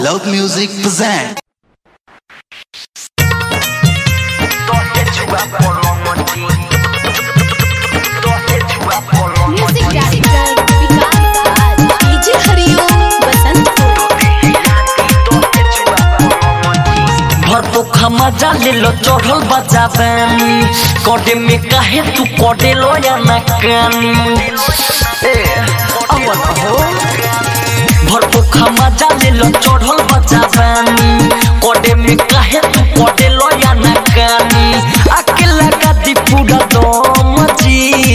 Loud Music present. Music director Vikas Raj DJ Hariom Basantpur भर पोखा मजा ले लो चढ़ल बजाबानी कटे में काहे तू कटे लो या ना कानी ए अवन हो भर पोखा मजा ले लो चढ़ल बजाबानी कटे में काहे तू कटे लो या ना कानी अकेला का दी पूरा दम जी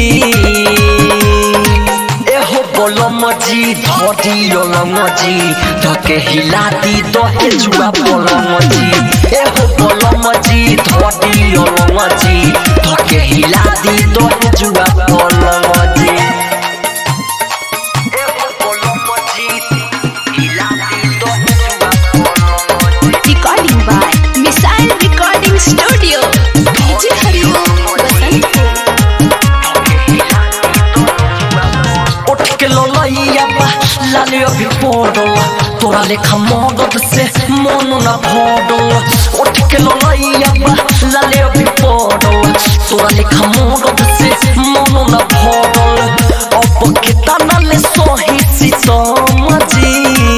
एहो बोलो मजी धोती योलो मजी धके हिलाती दोहे जुआ बोलो मजी एहो बोलो मजी धोती योलो मजी धके हिलाती दोहे जुआ बोलो मजी एहो बोलो मजी हिलाती दोहे जुआ बोलो मजी recording by missile recording studio DJ Hariom Basantpur उठ के लोलैया बा लाले अभी पड़ल तोरा लेखा मदद से मन न भरल उठ के लोलैया बा लाले अभी पड़ल तोरा लेखा मदद से मन न भरल अब के तना ले सोही सीतम जी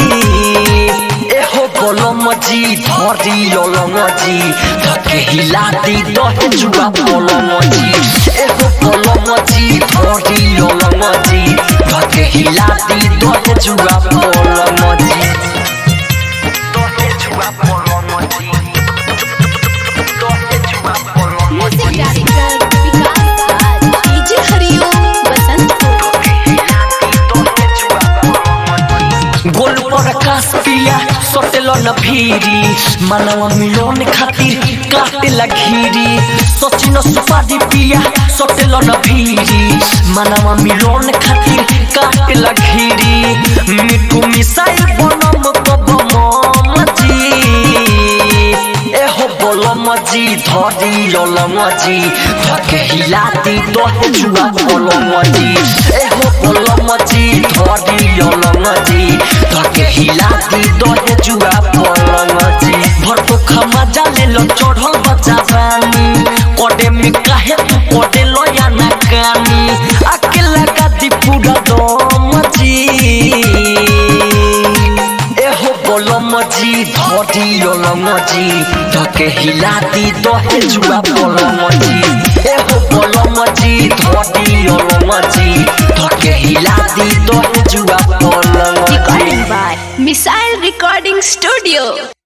एहो बोलम जी धरी लोलम जी धके हिलाती दहे जुआ बोलम जी एहो बोलम जी धरी लोलम जी धके हिलाती दहे जुआ बोलम जी दहे जुआ बोलम जी दहे जुआ बोलम music director Vikas Raj DJ Hariom Basantpur गोल पर आकाश पिया सोटेलो न भीरी मानव मिलोन खातिर काटे घीरी सचिन सुपारी पिया सोटेलो न भीरी मानव मिलोन खातिर काटे घीरी मिठू मिसाइल बनम कब मजी एहो बोलम जी धरी लोलम जी धके हिलाती दोहे जुआ बोलम जी एहो बोलम जी धरी लोलम जी धके हिलाती दोहे जुआ बोलम जी भर पोखा मजा ले लो चढ़ल बजाबानी कोडे में काहे तू कोडे लो या ना कानी अकेला का दी पूरा दम जी एहो बोलम जी धरी लोलम जी धके हिलाती दहे जुआ बोलम जी एहो बोलम जी धरी लोलम जी धके हिलाती दहे जुआ बोलम जी recording by missile recording studio